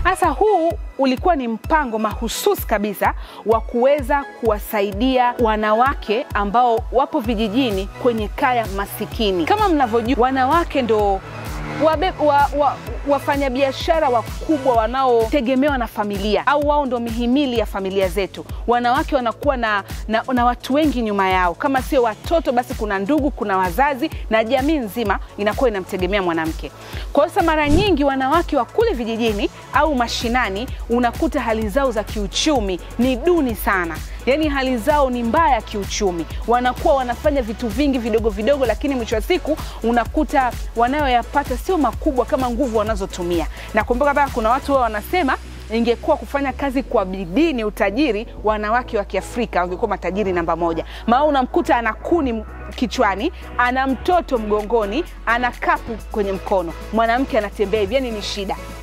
Sasa huu ulikuwa ni mpango mahususi kabisa wa kuweza kuwasaidia wanawake ambao wapo vijijini kwenye kaya masikini. Kama mnavyojua, wanawake ndo wabe, wa, wa, wafanyabiashara wakubwa wanaotegemewa na familia au wao ndo mihimili ya familia zetu. Wanawake wanakuwa na, na, na watu wengi nyuma yao, kama sio watoto basi kuna ndugu, kuna wazazi na jamii nzima inakuwa inamtegemea mwanamke. Kwa hiyo mara nyingi wanawake wa kule vijijini au mashinani unakuta hali zao za kiuchumi ni duni sana yaani hali zao ni mbaya kiuchumi, wanakuwa wanafanya vitu vingi vidogo vidogo, lakini mwisho wa siku unakuta wanayoyapata sio makubwa kama nguvu wanazotumia. Na kumbuka pia kuna watu wao wanasema ingekuwa kufanya kazi kwa bidii ni utajiri, wanawake wa Kiafrika wangekuwa matajiri namba moja. Maana unamkuta ana kuni kichwani, ana mtoto mgongoni, ana kapu kwenye mkono, mwanamke anatembea hivi, yani ni shida.